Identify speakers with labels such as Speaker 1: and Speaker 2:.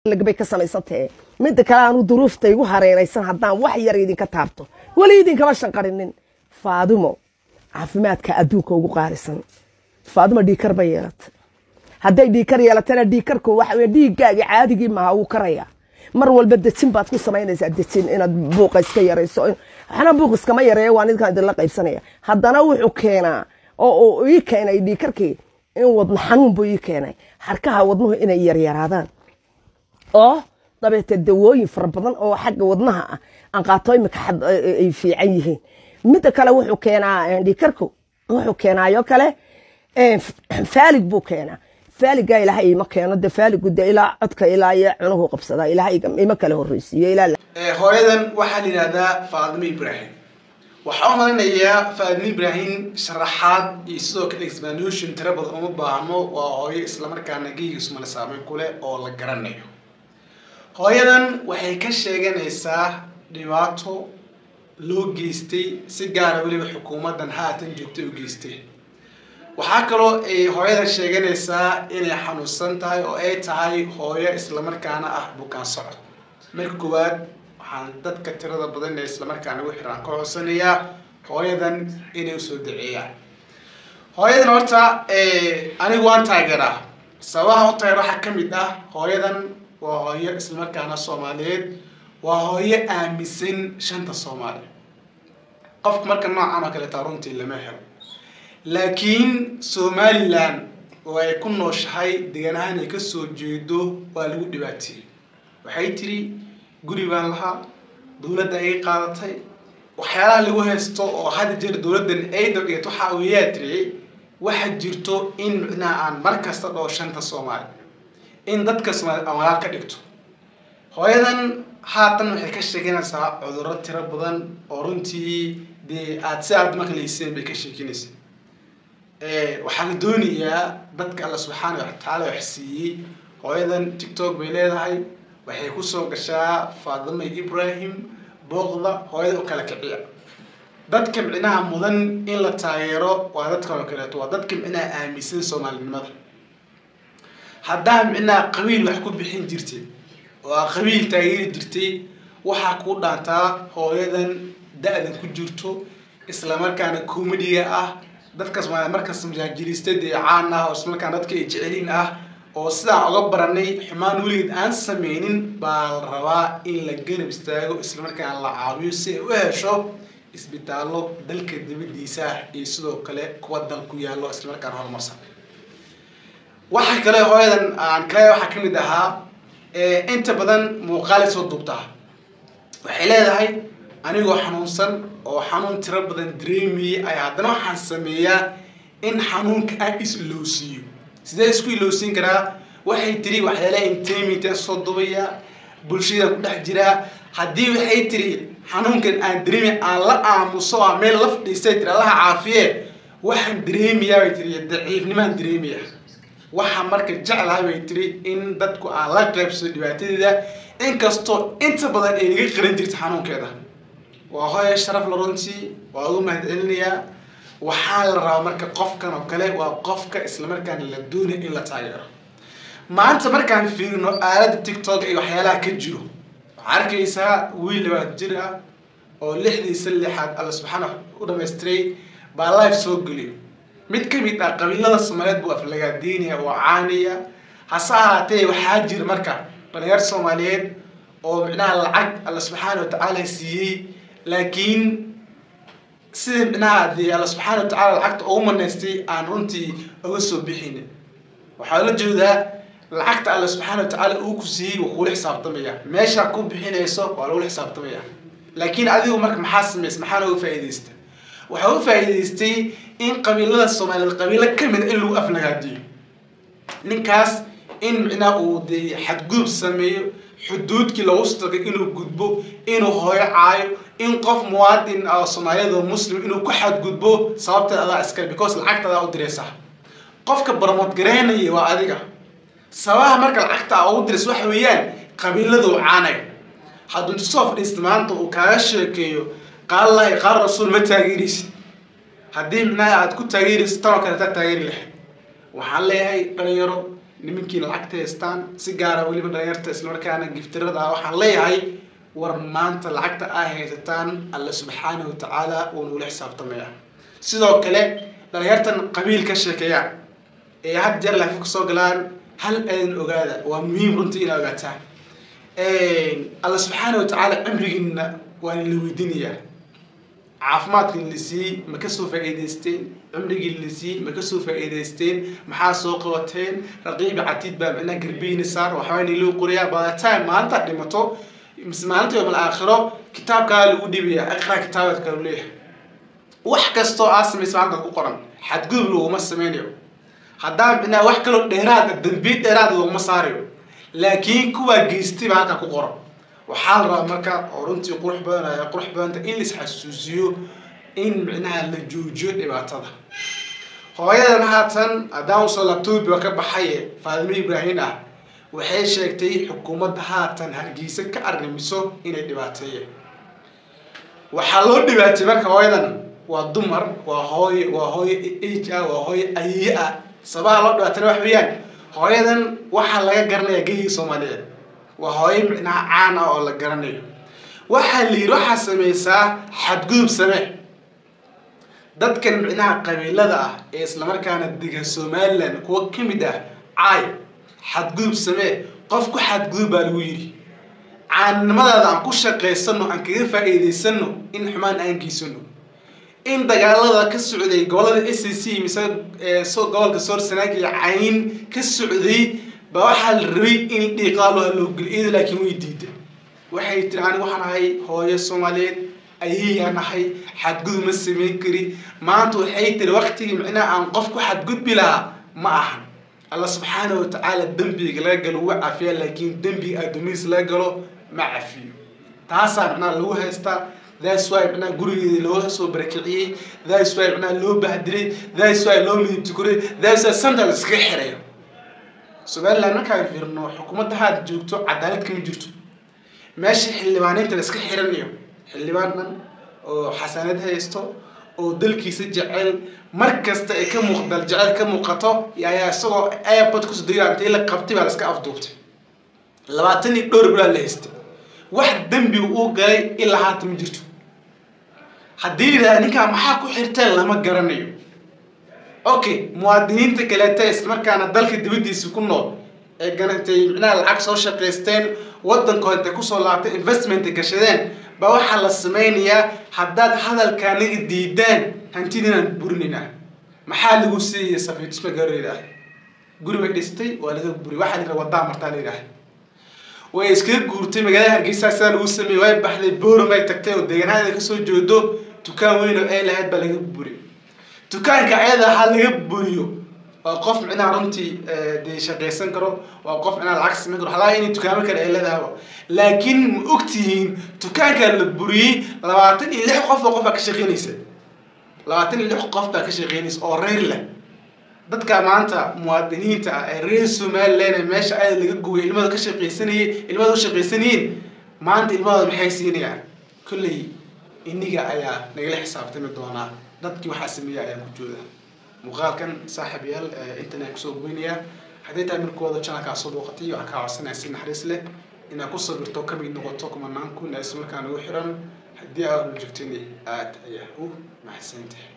Speaker 1: bay ka samaysantahe midda kale aanu duruufta igu hareeraysan haddaan wax yar idinka taabto weli idinkama shanqarinin faadimo caafimaadka adduunka ugu qaalisan faadimo dhiikar bay yeelatay hadday dhiikar yeelatana dhiikarku waxa weye dhiiggaagii caadigii maaha wuu karaya mar walba dejin baad ku samaynaysaa dejin inaad buuqa iska yarayso waxna buuq iskama yareeya waa nidkaan idinla qaybsanaya haddana wuxuu keenaa oo uu ii keenay dhiikarkii in wadno xanuun buu ii keenay harkaha wadnuhu inay yaryaraadaan oo dabeete dawooyin fara badan oo xagga wadnaha ah aan qaato imika ay fiican yihiin midda kale wuxuu keenaa dhiikarku wuxuu keenaayo kale faalig buu keenaa faaligaa ilaahay ima keeno de faaligu de ilaa codka ilaa iyo cunuhu qabsadaa ilaahay ima kala horreysiiyo ilaa
Speaker 2: hooyadan waxaa la yidhahdaa faadimo ibrahim waxaa u malinayaa faadimo ibrahim sharaxaad iyo sidoo kale explanation tiro badan uma baahno waa hooyo islamarkaana geyigiisumale saameyn ku leh oo la garanayo hooyadan waxay ka sheeganaysaa dhibaato loo geystay si gaara weliba xukuumaddan haatan joogtay u geystay waxaa kaloo ay hooyadan sheeganaysaa inay xanuunsan tahay oo ay tahay hooyo islamarkaana ah bukaan socod marka koowaad waxaan dadka tirada badan ee islamarkaana ugu xiraan ka codsanayaa hooyadan inay usoo daceeyaan hooyadan horta anigu waan taageeraa sababaha u taageer waxaa kamid ah hooyadan waa hooyo islamarkaana soomaaliyeed waa hooyo aaminsan shanta soomaali qofka marka noocan oo kaleeta runtii lama helo laakiin somalilan oo ay ku nooshahay degaan ahaan ay kasoo jeedo waa lagu dhibaateeyey waxay tiri guri baan lahaa dowladda ay qaadatay waxyaalaha lagu haysto oo hadda jeer dowladdan ay dabdhigato waxaa weeyaa tiri waxaa jirto in micnaha aan mar kasta dhoo shanta soomaali in dadka soomaali aan walaal ka dhigto hooyadan haatan waxay ka sheeganaysaa cudurro tiro badan oo runtii dee aada si aada maqlayseen bay ka sheekinaysa waxaa la doonayaa dadka alla subxaana watacaala wax siiyey hooyadan tiktok bay leedahay waxay kusoo gashaa faadimo ibrahim booqda hooyada u kala kiciya dadka micnaha mudan in la taageero waa dadkan oo kaleeto waa dadka micnaha aaminsan soomaalinimada haddaa micnaha qabiil wax ku bixin jirtay oo aa qabiil taageeri jirtay waxaa kuu dhaantaa hooyadan da-dan ku jirto islamarkaana comediga ah dadka somaaliya markas majaajiliista dee caan ah oo islamarkaana dadka ay jecelin ah oo sidaan oga baranay xumaan weligeed aan sameynin baa la rabaa in la ganab istaago islamarkaana la caawiyo si ay u hesho isbitaallo dalka dibadiisa ah iyo sidoo kale kuwa dal ku yaallo islamarkaana horumarsan waxaa kale hooyadan aan kale waxaa kamid ahaa inta badan muuqaalay soo duubtaa waxay leedahay anigoo xanuunsan oo xanuun tiro badan dareemayay ay haddana waxaan sameeyaa in xanuunka aan is iloosiiyo sidee isku iloosiin karaa waxay tiri waxyaalaha intamitan soo dubaya bulshada ku dhex jiraa haddii waxay tiri xanuunkan aan dareemay aan la aamuso a meel laf dhiistay tiri allaha caafiye waxaan dareemayaa bay tiri daciifnimaan dareemaya waxaa marka jeclahay bay tiri in dadku aan la qaybsado dhibaatadeeda inkastoo inta badan ay naga qaran jirta xanuunkeeda waa hooya sharaf la runtii waa ugu mahad celinayaa waxaa la rabaa marka qofkan oo kale waa qofka islamarkaana la doonay in la taageero maanta markaan fiirino aalada tiktok iyo waxyaalaha ka jiro waxaa arkaysaa wiil labaad jir ah oo lixdiisa lixaad alla subxaana u dhamaystiray baa life soo geliyo mid kamid ah qabiilada soomaaliyeed buu aflagaadeynaya oo caanaya hase ahaatee waxaa jira marka dhalinyar soomaaliyeed oo micnaha lacag alla subxaana watacaala siiyey laakiin sida micnaha dee alla subxaana watacala lacagta ugu manaystay aan runtii uga soo bixin waxaa la jeedaa lacagta alla subxaana watacaala uu ku siiyey waa kula xisaabtamaya meesha ku bixinayso waa lagula xisaabtamaya laakiin adigu marka maxaa samaysa maxaa uga faa'iidaysta waxaa u faa'iidaystay in qabiilada soomaaliyeed qabiilo kamid in lagu aflagaadiyo ninkaas in micnaha uu dee xadgudub sameeyo xuduudkii lagu stagay inuu gudbo inuu hooyo caayo in qof muwaadin oo soomaaliyeed oo muslim inuu ku xadgudbo sababteed adaa iskale because lacagta adaa u diraysa qofka barmood gareynaya waa adiga sababaha marka lacagta aa ugu diraysa waxa weeyaan qabiiladuu caanayo hadduu intu soo fadhiista maanta uu kaaga sheekeeyo qaal lahi qaal rasuul ma taageeraysid haddii micnaha aad ku taageeraysid tan oo kale taa taageeri lahayd waxaan leeyahay dhalinyaro nimankii lacagta haystaan si gaara weliba dhalinyarta islamarkaana giftirada ah waxaan leeyahay war maanta lacagta ay haysataan alla subxaana wa tacaala wuu nugula xisaabtamaya sidoo kale dhalinyartan qabiil ka sheekeeyaan ee had jeer laafi kasoo galaan hal eedan ogaada waa muhiim runtii inaa ogaataan alla subxaana wa tacaala cimrigiina waa la weydiinayaa caafimaadkii la siiyey ma kasoo faa'iidaysteen cimrigii la siiyey ma kasoo faa'iidaysteen maxaa soo qabateen raqiibi catiid baa micnaha garbiina saar waxbaa niloo qorayaa by the time maalinta dhimato mise maalinta yoomal aakhiro kitaabkaa lagu dhibaya iqra kitaabaadka lu leeyahay wax kastoo aa samaysa halka ku qoran xadgudub laguma sameynayo haddaan micnaha wax kaloo dheeraada dambiid dheeraada laguma saarayo laakiin kuwaa geystay baa halka ku qoran waxaa la rabaa marka oo runtii qurux badan ay qurux badanta in la isxasuusiyo in micnaha la joojiyo dhibaatada hooyadan haatan haddaan usoo labtoobiba ka baxaye faadimo ibraahin ah waxay sheegtay xukuumadda haatan hargeysa ka arrimiso inay dhibaateeyeen waxaa loo dhibaatay marka hooyadan waa dumar waa hooye waa hooye age ah waa hooye ayiye ah sabaha loo dhibaatana wax weeyaan hooyadan waxaa laga garanayaa geyga soomaaliyeed waa hooyo micnaha caan ah oo la garanayo waxaa la yidhi waxaa sameysaa xadgudub samee dadkan micnaha qabiilada ah ee islamarkaana dega somalilan kuwa ka mid ah caay xadgudub samee qof ku xadgudub baa lagu yidhi caannimadaada aan ku shaqaysano aan kaga faa'iidaysano in xumaan aan geysano in dagaalada ka socday gobolada s c mise gobolka sorsanaag iyo cayn ka socday baa waxaa la rabay in dhiiqaalo loo geliyo laakiin way diiday waxay tiri aniga waxaan ahay hooyo soomaaliyeed ayayaan ahay xadgudub ma sameyn kari maanta waxay tiri waktigii micnaha aan qof ku xadgudbi lahaa ma ahan alla subxaana wa tacaala dembiga laga galo wuu cafiya laakiin dembiga addoomihiis laga galo ma cafiyo taasaa micnaha lagu haystaa that's why micnaha gurigeedii loo soo barakiciyey that's why micnaha loo bahdiray that's why loo midib tukuray that's why sometimes iskaga xirayo somaliland markaan fiirno xukuumadda haad joogto cadaalad kama jirto meesha xildhibaaniinta la iska xiranayo xildhibaan dhan oo xasanad haysto oo dalkiisa jecel mar kasta ay ka muuqdal jecel ka muuqato ayaa isagoo airport kusoo degaa intii la qabtay baa la iska afduubtay labaatan iyo dhowr bilaa la haystay wax dembi uu galay ilaa haata ma jirto haddii yidhahda ninkaa maxaa ku xirteen lama garanayo okay muwaadiniinta kaleeta islamarkaana dalka dibadiisa ku nool ee ganatay micnaha lacag soo shaqaysteen waddankooda intay kusoo laabtay investment gashadeen baa waxaa la sameynayaa haddaad hadalkaanaga diidaan hantidinaan burinaynaa maxaa lagu siiyay safiitusma garoydah guri bay dhistay waa laga buri waxaa la yidhaha waddaa martaa la yidhaha way iskaga guurtay magaalada hargeysa sidaa lagu sameeyey way baxday booram ay tagtay oo deegaanaada kasoo jeedo dukaan weyn oo ay lahayd baa laga buri dukaanka ayada ha laga buriyo waa qof micnaha runtii dee shaqaysan karo waa qof micnaha lacag sameyn karo halaa inay dukaamo kale ay leedahaba laakiin ma ogtihiin dukaankaa la buriyey labaatan iyo lix qof oo qof baa ka shaqeynaysa labaatan iyo lix qof baa ka shaqeynaysa oo reer leh dadka maanta muwaadiniinta ah ee reer somaliland ee meesha ayada laga gooyay ilmada ka shaqaysanayay ilmada u shaqaysanayeen maanta ilmadooda maxay siinayaan kolley iniga ayaa nagala xisaabtami doonaa dadkii waxaa sameeya ayaa ku jooda muuqaalkan saaxiib yaal intan aan kusoo goynayaa haddii tahay markooda janalkaa soo booqatay waxaan kaa codsanaya si naxariis leh inaad ku sabirto kamid noqoto kumanaan kun ee isla markaa nagu xiran haddii aad joogtini aad ayaa u maxsantahay